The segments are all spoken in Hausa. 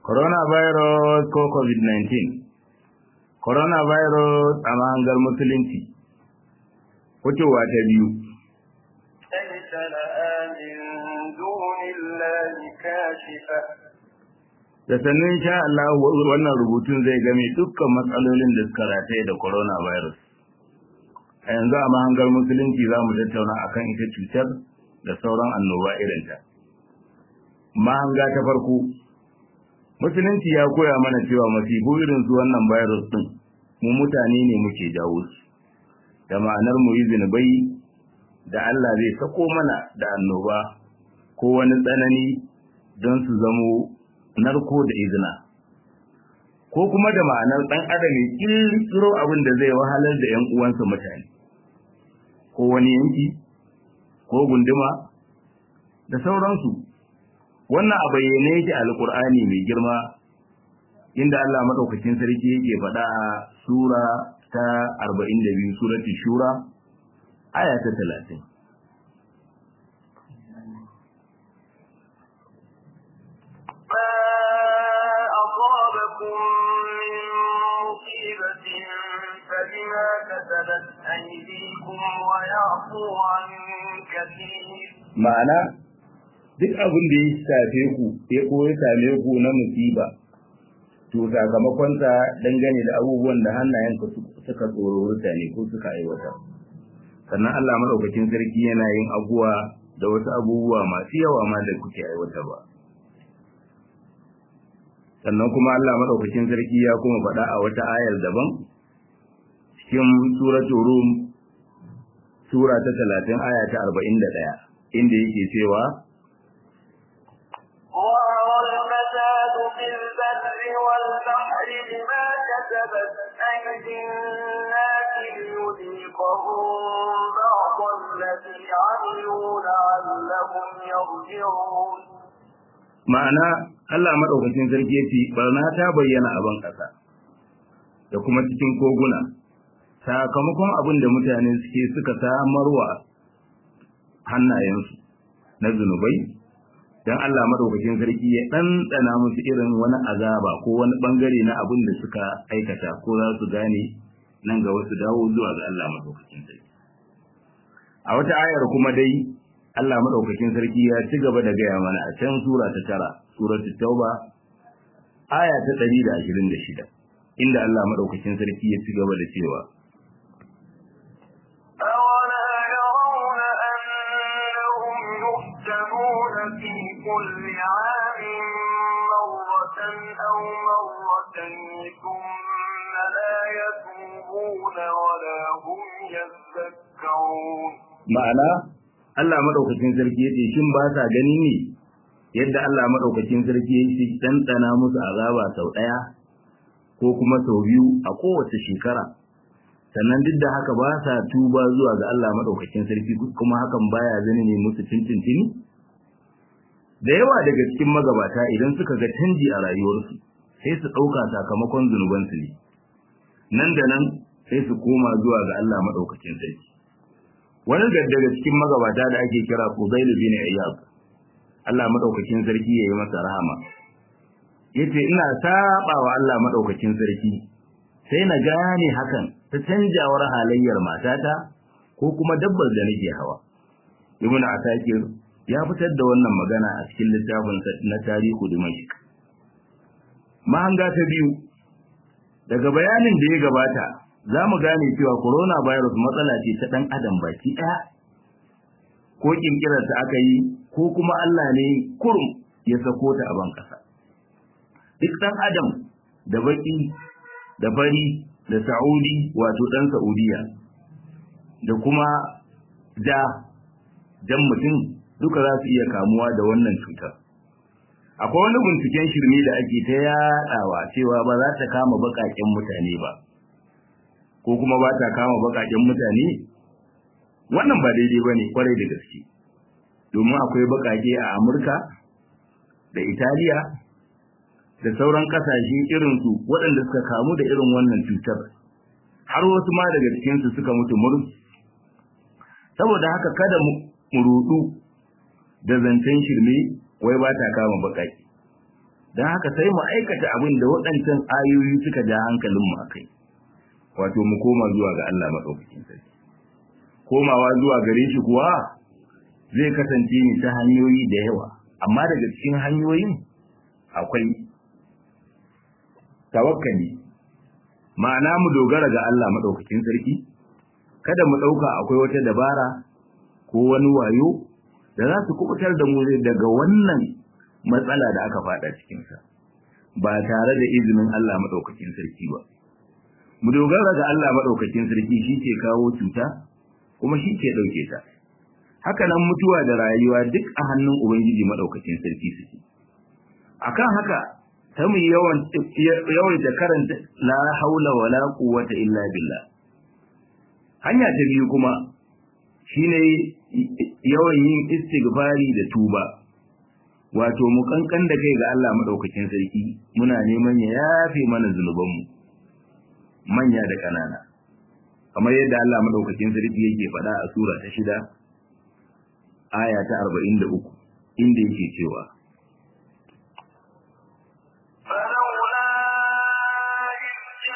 coronavirus ko covid-19 coronavirus a mahangar musulunci fitowa ta biyu ليس لها من دون الله كاشفة da sannan sha Allah wannan rubutun zai game dukkan matsalolin da suka rataye da coronavirus a yanzu a mahangar musulunci za mu tattauna akan ita cutar da sauran annoba irinta mahanga ta farko musulunci ya koya mana cewa masifu irin su wannan virus din mu mutane ne muke jawo su da ma'anar mu yi zinubai da Allah zai sako mana da annoba ko wani tsanani don su zamo narko da izina ko kuma da ma'anar ɗan adam ya kirkiro abin da zai wahalar da ‘yan uwansa mutane ko wani yanki ko gunduma da sauransu wannan a bayyane yake alkur'ani mai girma inda Allah madaukakin sarki yake faɗa a sura ta 42 surati shura aya ta 30 ما أصابكم من مصيبة فبما كسبت أيديكم ويعفو عن كثير ma'ana duk abin da ya shafe ku ya ko ya same ku na musiba to sakamakonsa dangane da abubuwan da hannayenka suka tsoro ne ko suka aiwata sannan Allah madaukakin sarki yana yin abuwa da wasu abubuwa masu yawa ma da kuke aiwata ba sannan kuma Allah madaukakin sarki ya kuma faɗa a wata ayar daban cikin suratul rum sura ta 30 aya ta 41 inda yake cewa ظهر الفساد في البر والبحر بما كسبت أيدي الناس ليذيقهم بعض الذي عملوا لعلهم يرجعون ma'ana Allah madaukakin sarki yace barna ta bayyana a ban kasa da kuma cikin koguna sakamakon abin da mutane suke suka samarwa hannayensu na zunubai dan Allah madaukakin sarki ya ɗanɗana musu irin wani azaba ko wani bangare na abin da suka aikata ko za su gane nan ga wasu dawo zuwa ga Allah madaukakin sarki a wata ayar kuma dai Allah madaukakin sarki ya ci gaba da gaya mana a can sura ta tara suratul tauba aya ta 126 inda Allah madaukakin sarki ya ci gaba da cewa أولا يرون أنهم يفتنون في كل عام مرة أو مرتين ثم لا يتوبون ولا هم يذكرون ma'ana Allah madaukakin sarki yace shin ba sa gani ne yadda Allah madaukakin sarki yake dandana musu azaba sau daya ko kuma sau biyu a kowace shekara sannan duk da haka ba sa tuba zuwa ga Allah madaukakin sarki kuma hakan baya zane ne musu tintintini da yawa daga cikin magabata idan suka ga canji a rayuwarsu sai su ɗauka sakamakon zunubansu ne nan da nan sai su koma zuwa ga Allah madaukakin sarki wani daga cikin magabata da ake kira Fudail bin Iyad Allah madaukakin sarki yayi masa rahama yace ina saba wa Allah madaukakin sarki sai na gane hakan ta canjawar halayyar matata ko kuma dabbar da nake hawa Ibn Asakir ya fitar da wannan magana a cikin littafin na tarihu Dimashq mahanga ta biyu daga bayanin da ya gabata za mu gane cewa coronavirus matsala ce ta ɗan adam baki ɗaya ko ƙirƙirarta aka yi ko kuma Allah ne kurum ya sako ta a ban ƙasa duk ɗan adam da baki da fari da sa'udi wato ɗan sa'udiya da kuma ja jan mutum duka za su iya kamuwa da wannan cutar akwai wani binciken shirme da ake ta yaɗawa cewa ba za ta kama baƙaƙen mutane ba ko kuma ba ta kama baƙaƙen mutane wannan ba daidai ba ne kwarai da gaske domin akwai baƙaƙe a amurka da italiya da sauran ƙasashe irinsu waɗanda suka kamu da irin wannan cutar har wasu ma daga cikinsu suka mutu murus saboda haka kada mu rudu da zancen shirme wai ba ta kama baƙaƙe don haka sai mu aikata abin da waɗancan ayoyi suka ja hankalinmu a kai wato mu koma zuwa ga Allah maɗaukakin sarki komawa zuwa gare shi kuwa zai kasance ne ta hanyoyi da yawa amma daga cikin hanyoyin akwai tawakkali ma'ana mu dogara ga Allah maɗaukakin sarki kada mu ɗauka akwai wata dabara ko wani wayo da za su kubutar da mu daga wannan matsala da aka fada cikinsa ba tare da izinin Allah maɗaukakin sarki ba mu dogara ga Allah maɗaukakin sarki shi ke kawo cuta kuma shi ke ɗauke ta haka nan mutuwa da rayuwa duk a hannun ubangiji maɗaukakin sarki suke akan haka ta mu yawan yawaita karanta la haula wala quwwata illa billah hanya ta biyu kuma shine yawan yin istighfari da tuba wato mu kankan da kai ga Allah madaukakin sarki muna neman ya yafe mana zunubanmu manya da kanana kamar yadda Allah madaukakin sarki yake faɗa a sura ta shida aya ta 43 inda yake cewa فلولا إذ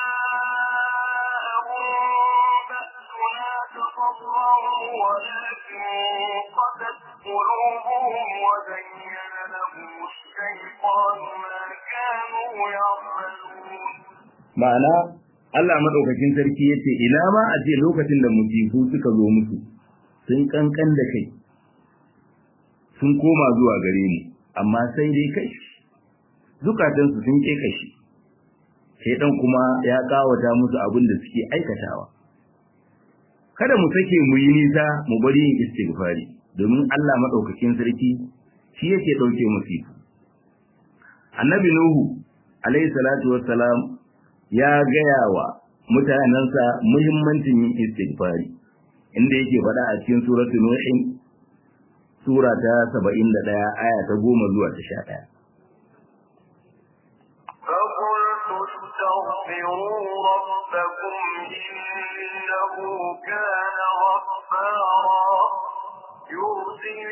جاءهم بأسنا تضرعوا ولكن قست قلوبهم وزين لهم الشيطان ما كانوا يعملون ma'ana Allah madaukakin sarki yace ina ma a ce lokacin da musifu suka zo musu sun kankan da kai sun koma zuwa gare ni amma sai dai kai zukatansu sun ke kashi shaidan kuma ya kawata musu abin da suke aikatawa kada mu sake mu yi nisa mu bari yin istighfari domin Allah madaukakin sarki shi yake dauke musifu annabi nuhu alayhi salatu wassalam ya gaya wa mutanensa muhimmancin yin istighfari inda yake faɗa a cikin suratul nuhin sura ta 71 aya ta 10 zuwa ta 11 فقلت استغفروا ربكم إنه كان غفارا يرسل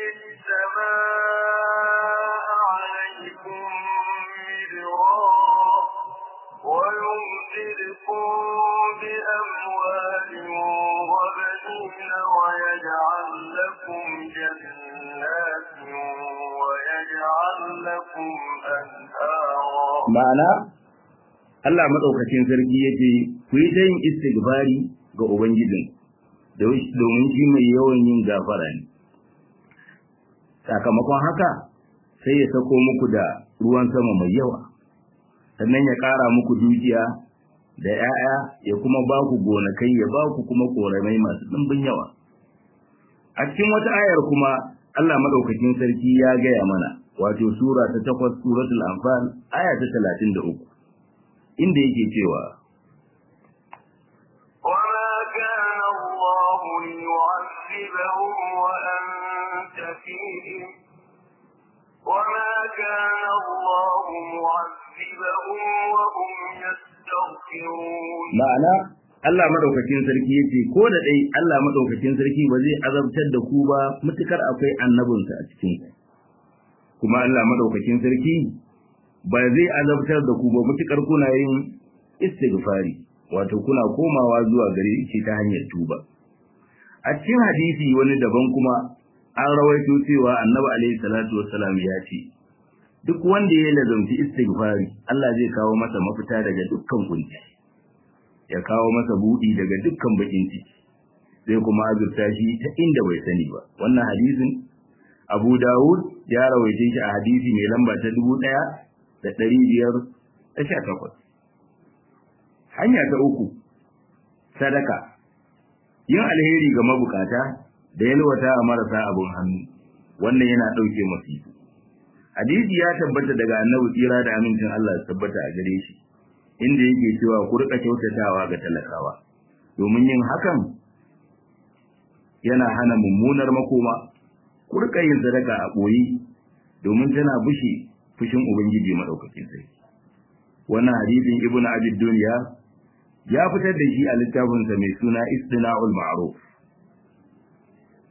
السماء عليكم مدرارا ويمددكم بأموال وبنين ويجعل لكم جنات ويجعل لكم أنهارا ma'ana Allah madaukakin sarki yace ku yi ta yin istighfari ga ubangijin domin shi mai yawan yin gafara ne sakamakon haka sai ya sako muku da ruwan sama mai yawa sannan ya ƙara muku dukiya da 'ya'ya ya kuma ba ku gonakai ya ba ku kuma koramai masu ɗimbin yawa a cikin wata ayar kuma Allah madaukakin sarki ya gaya mana wato sura ta takwas suratul anfal aya ta talatin da uku inda yake cewa وما كان الله ليعذبهم وأنت فيهم وما كان الله معذبهم وهم يستغفرون ma'ana Allah madaukakin sarki yace ko da dai Allah madaukakin sarki ba zai azabtar da ku ba mutukar akwai annabinsa a cikin ku kuma Allah madaukakin sarki ba zai azabtar da ku ba mutukar kuna yin istighfari wato kuna komawa zuwa gare shi ta hanyar tuba a cikin hadisi wani daban kuma an rawaito cewa annabi alaihi salatu wassalam ya ce duk wanda ya lazamci istighfari Allah zai kawo masa mafita daga dukkan kunci ya kawo masa budi daga dukkan bakin ciki zai kuma azurta shi ta inda bai sani ba wannan hadisin Abu Dawud ya rawaice shi a hadisi mai lamba ta dubu ɗaya da ɗari biyar da sha takwas. Hanya ta uku, sadaka, yin alheri ga mabukata da yalwata a marasa abin hannu, wannan yana ɗauke masifu. Hadisi ya tabbata daga annabi tsira da amincin Allah ya tabbata a gare shi, inda yake cewa ku riƙa kyautatawa ga talakawa, domin yin hakan yana hana mummunar makoma ku rika yin sadaka a ɓoye domin tana bushe fushin ubangiji madaukakin sarki wannan hadisin ibnu abi dunya ya fitar da shi a littafinsa mai suna istina'ul ma'ruf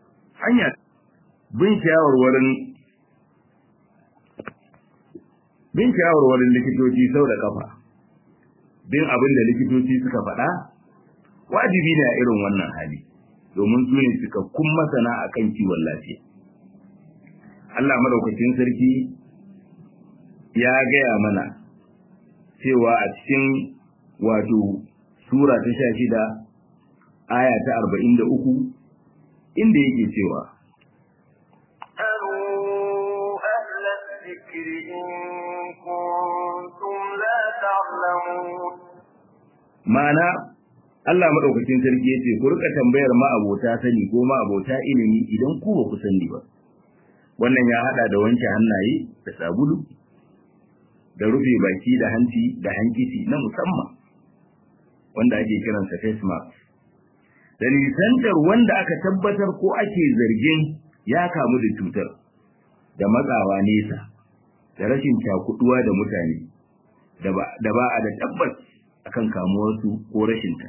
hanya bin shawarwarin bin shawarwarin likitoci sau da kafa bin abin da likitoci suka faɗa wajibi ne a irin wannan hali domin su ne cikakkun masana a kan kiwon lafiya Allah madaukakin sarki ya gaya mana cewa a cikin wato sura ta sha shida aya ta arba'in da uku inda yake cewa اسألوا أهل الذكر إن كنتم لا تعلمون ma'ana Allah madaukakin sarki yace ku rika tambayar ma'abota sani ko ma'abota ilimi idan ku ba ku sani ba wannan ya hada da wanke hannaye da sabulu da rufe baki da hanci da hankici na musamman wanda ake kiransa face mask da nisantar wanda aka tabbatar ko ake zargin ya kamu da cutar da matsawa nesa da rashin cakuduwa da mutane da ba a da tabbas akan kamuwarsu ko rashinta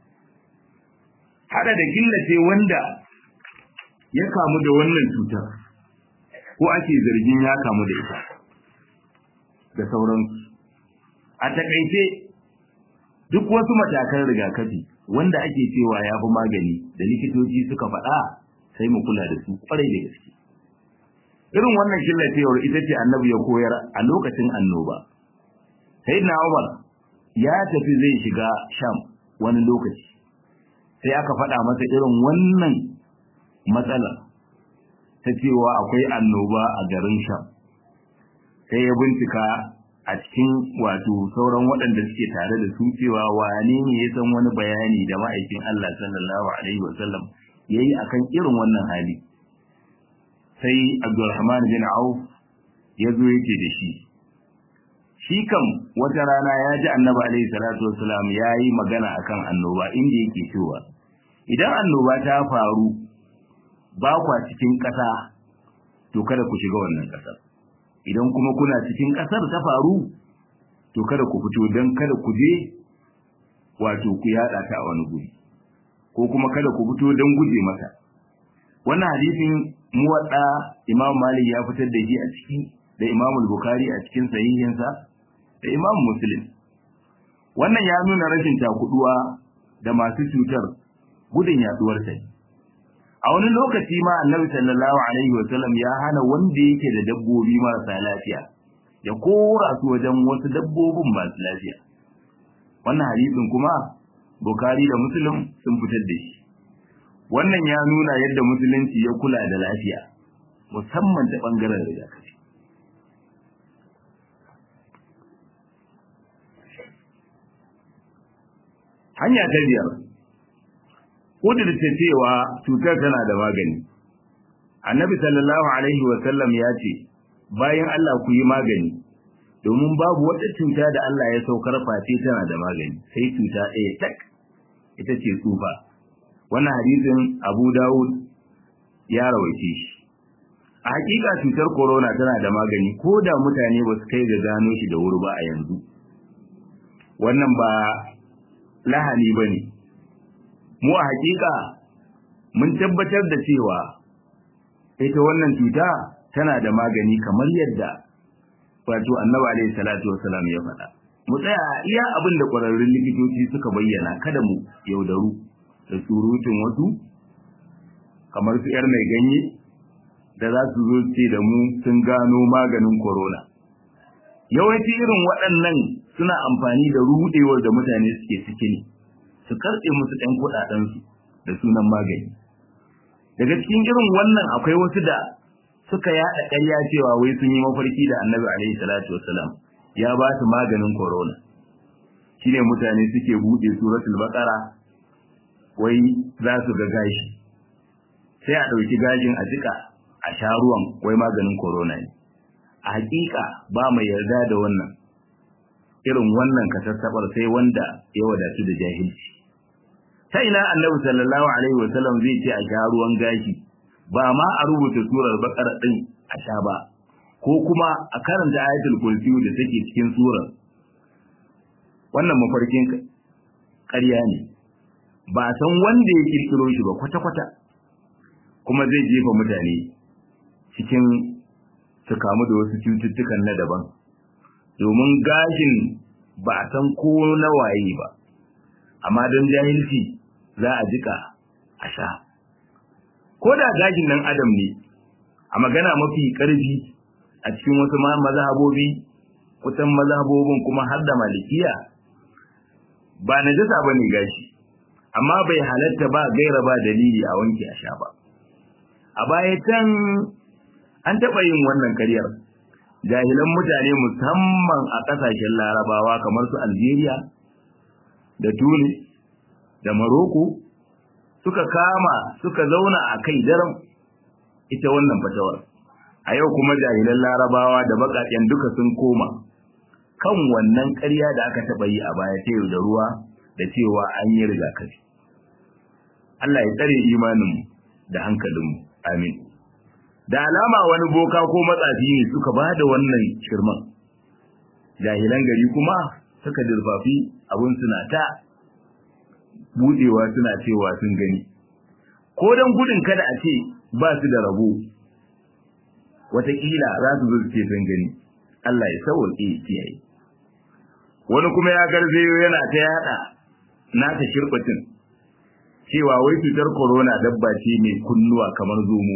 hada da killace wanda ya kamu da wannan cutar ko ake zargin ya kamu da ita da sauransu a takaice duk wasu matakan rigakafi wanda ake cewa ya fi magani da likitoci suka faɗa sai mu kula da su kwarai da gaske irin wannan killacewar ita ce annabi ya koyar a lokacin annoba sayyidina Umar ya tafi zai shiga Sham wani lokaci sai aka faɗa masa irin wannan matsalar ta cewa akwai annoba a garin Sham sai ya bincika a cikin wato sauran waɗanda suke tare da su cewa wane ne ya san wani bayani da ma'aikin Allah sallallahu alaihi wasallam yayi akan irin wannan hali sai Abdulrahman bin Auf ya zo yake da shi shi kam wata rana ya ji annabi alaihi salatu wasalam ya yi magana akan annoba inda yake cewa idan annoba ta faru ba kwa cikin ƙasa to kada ku shiga wannan ƙasar idan kuma kuna cikin ƙasar ta faru to kada ku fito don kada ku je wato ku yaɗa ta a wani guri ko kuma kada ku fito don guje mata wannan hadisin muwadda imam malik ya fitar da shi a ciki da imam bukhari a cikin sahihinsa da imam muslim wannan ya nuna rashin takuduwa da masu cutar gudun yaduwar ta a wani lokaci ma annabi sallallahu alaihi wa sallam ya hana wanda yake da dabbobi marasa lafiya ya kora su wajen wasu dabbobin masu lafiya wannan hadisin kuma bukhari da muslim sun fitar da shi wannan ya nuna yadda musulunci ya kula da lafiya musamman ta bangaren rigakafi hanya ta biyar kudurta cewa cutar tana da magani annabi sallallahu alaihi wa sallam ya ce bayan Allah ku yi magani domin babu wata cuta da Allah ya saukar face tana da magani sai cuta ɗaya tak ita ce tsufa wannan hadisin Abu Dawud ya rawaice shi a hakika cutar corona tana da magani ko da mutane ba su kai ga gano shi da wuri ba a yanzu wannan ba lahani ba ne mu a hakika mun tabbatar da cewa ita wannan cuta tana da magani kamar yadda wato annabi alaihi salatu wasalam ya faɗa mu tsaya iya abin da ƙwararrun likitoci suka bayyana kada mu yaudaru da surutun wasu kamar su yar mai ganye da za su zo ce da mu sun gano maganin corona yawanci irin waɗannan suna amfani da rudewar da mutane suke ciki ne su karɓe musu ɗan kuɗaɗensu da sunan magani daga cikin irin wannan akwai wasu da suka yaɗa ƙarya cewa wai sun yi mafarki da annabi alaihi salatu wasalam ya ba su maganin corona shine mutane suke buɗe suratul baqara wai za su ga gashi sai a ɗauki gashin a jika a sha ruwan wai maganin corona ne a hakika ba mai yarda da wannan irin wannan kasassabar sai wanda ya wadatu da jahilci ta ina annabi sallallahu alaihi wasallam zai ce a sha ruwan gashi ba ma a rubuta surar bakara din a sha ba ko kuma a karanta ayatul kursi da take cikin surar wannan mafarkin ƙarya ne ba san wanda ya kirkiro shi ba kwata-kwata kuma zai jefa mutane cikin su kamu da wasu cututtukan na daban domin gashin ba a san ko na waye ba amma don jahilci za a jika a sha ko da gashin nan adam ne a magana mafi ƙarfi a cikin wasu mazhabobi kusan mazhabobin kuma har da malikiya ba na jasa ba ne gashi amma bai halatta ba gaira ba dalili a wanke a sha ba a baya can an taɓa yin wannan karyar jahilan mutane musamman a ƙasashen larabawa kamar su algeria da tunis da maroko suka kama suka zauna a kai daren ita wannan fatawar a yau kuma jahilan larabawa da baƙaƙen duka sun koma kan wannan ƙarya da aka taɓa yi a baya ta yau da ruwa da cewa an yi rigakafi Allah ya tsare imaninmu da hankalinmu amin da alama wani boka ko matsafi ne suka ba da wannan shirman jahilan gari kuma suka dirfafi abin suna ta budewa suna cewa sun gani ko don gudun kada a ce ba su da rabo wataƙila za su zo ce sun gani Allah ya sauwaƙe kiyaye wani kuma ya garzayo yana ta yada nata shirbatin cewa wai cutar corona dabba ce mai kunnuwa kamar zomo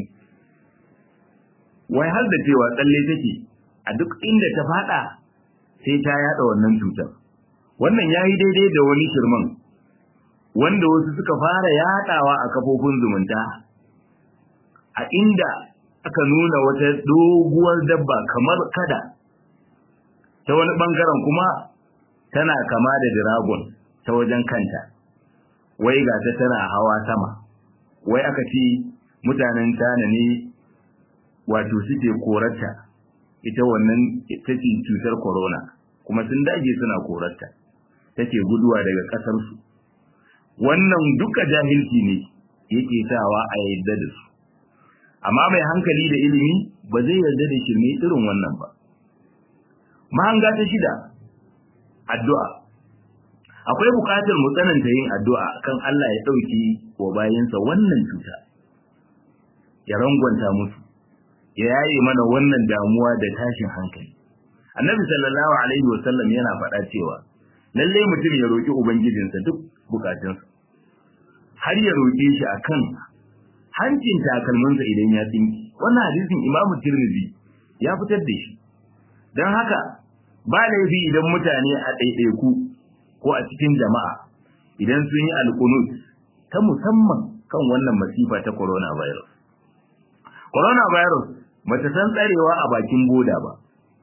wai har da cewa tsalle take a duk inda ta fada sai ta yada wannan cutar wannan yayi daidai da wani shirman wanda wasu suka fara yadawa a kafofin zumunta a inda aka nuna wata doguwar dabba kamar kada ta wani bangaren kuma tana kama da dragon ta wajen kanta wai ga ta tana hawa sama wai aka ce mutanen tana ne wato suke korarta ita wannan ita ce cutar corona kuma sun dage suna korarta take guduwa daga ƙasarsu wannan duka jahilci ne yake sawa a yadda da su amma mai hankali da ilimi ba zai yarda da shirme irin wannan ba mahanga ta shida addu'a akwai buƙatar mu tsananta yin addu'a kan Allah ya ɗauki wa bayansa wannan cuta ya rangwanta musu ya yaye mana wannan damuwa da tashin hankali annabi sallallahu alaihi wasallam yana faɗa cewa lalle mutum ya roki ubangijinsa duk bukatunsa har ya roke shi akan hancin takalminsa idan ya tsinki wannan hadisin imamu tirmidhi ya fitar da shi don haka ba laifi idan mutane a ɗaiɗaiku ko a cikin jama'a idan sun yi alkunut ta musamman kan wannan masifa ta coronavirus. Coronavirus ba ta san tsarewa a bakin boda ba,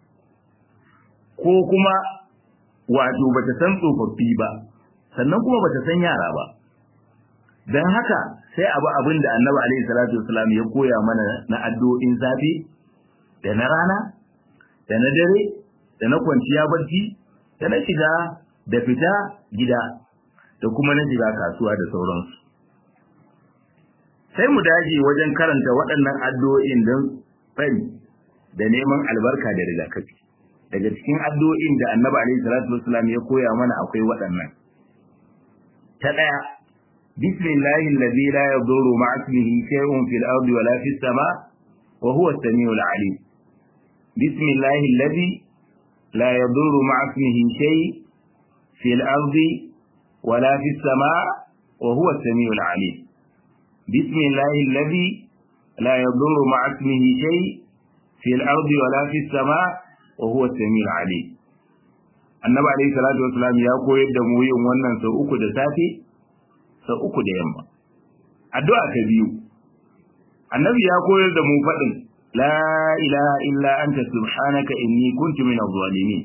ko kuma wato ba ta san tsofaffi ba, sannan kuma ba ta san yara ba. Don haka sai abu abin da annabi Alaihi Salatu Wasalam ya koya mana na addu'o'in safe da na rana, da na dare, da na kwanciya barci, da na shiga da fita gida da kuma na shiga kasuwa da sauransu. Sai mu daji wajen karanta waɗannan addu'o'in don tsari da neman albarka da rigakafi. Daga cikin addu'o'in da Annabi alaihi salatu wasallam ya koya mana akwai waɗannan. Ta ɗaya, Bismillahi alladhi la yadurru ma'a ismihi shay'un fil ardi wala fis sama wa huwa as-sami'ul 'alim. Bismillahi alladhi la yadurru ma'a ismihi shay'un في الأرض ولا في السماء وهو السميع العليم بسم الله الذي لا يضر مع اسمه شيء في الأرض ولا في السماء وهو السميع العليم annabi alaihi salatu wasalam ya koyar da mu yin wannan sau uku da safe sau uku da yamma addu'a ta biyu annabi ya koyar da mu faɗin la ilaha illa anta subhanaka inni kuntu minadh zalimin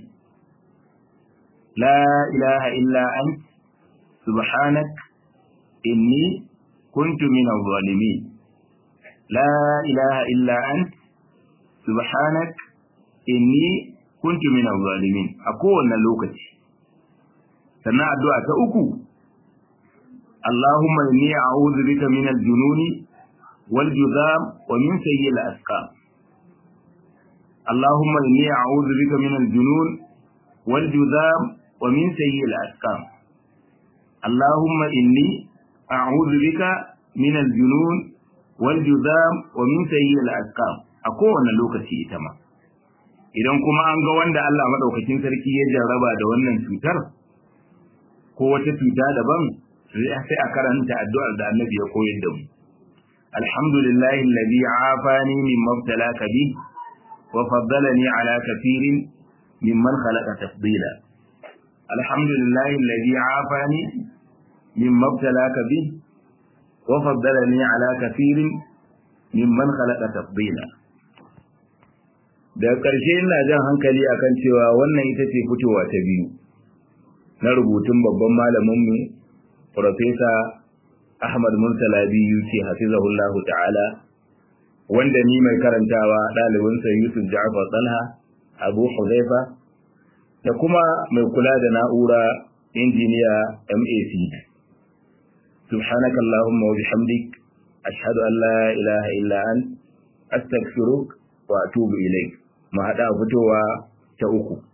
لا إله إلا أنت سبحانك إني كنت من الظالمين لا إله إلا أنت سبحانك إني كنت من الظالمين أكون لوكتي سنة الدعاء أكو اللهم إني أعوذ بك من الجنون والجذام ومن سيء الأسقام اللهم إني أعوذ بك من الجنون والجذام ومن سيء الأسقام اللهم إني أعوذ بك من الجنون والجذام ومن سيء الأسقام أكون لوكتي إتما idan kuma an ga wanda Allah madaukakin sarki ya jarraba da wannan cutar ko wata cuta daban sai a karanta addu'ar da Annabi ya koyar da mu alhamdulillahi alladhi afani mimma ibtalaka bi wa faddalani ala kathirin mimman khalaqa tafdila alhamdulillahi alladhi afani mimma ibtalaka bi wa faddalani ala kathirin mimman khalaqa tafdila da ƙarshe ina jan hankali akan cewa wannan ita ce fitowa ta biyu na rubutun babban malaminmu Profesa Ahmad Murtala biyu ce hafizahullahu ta'ala wanda ni mai karantawa ɗalibinsa Yusuf Ja'far Talha Abu Huzaifa da kuma mai kula da na'ura injiniya MAC سبحانك اللهم وبحمدك أشهد أن لا إله إلا أنت أستغفرك وأتوب إليك ما هذا فتوى تأوكو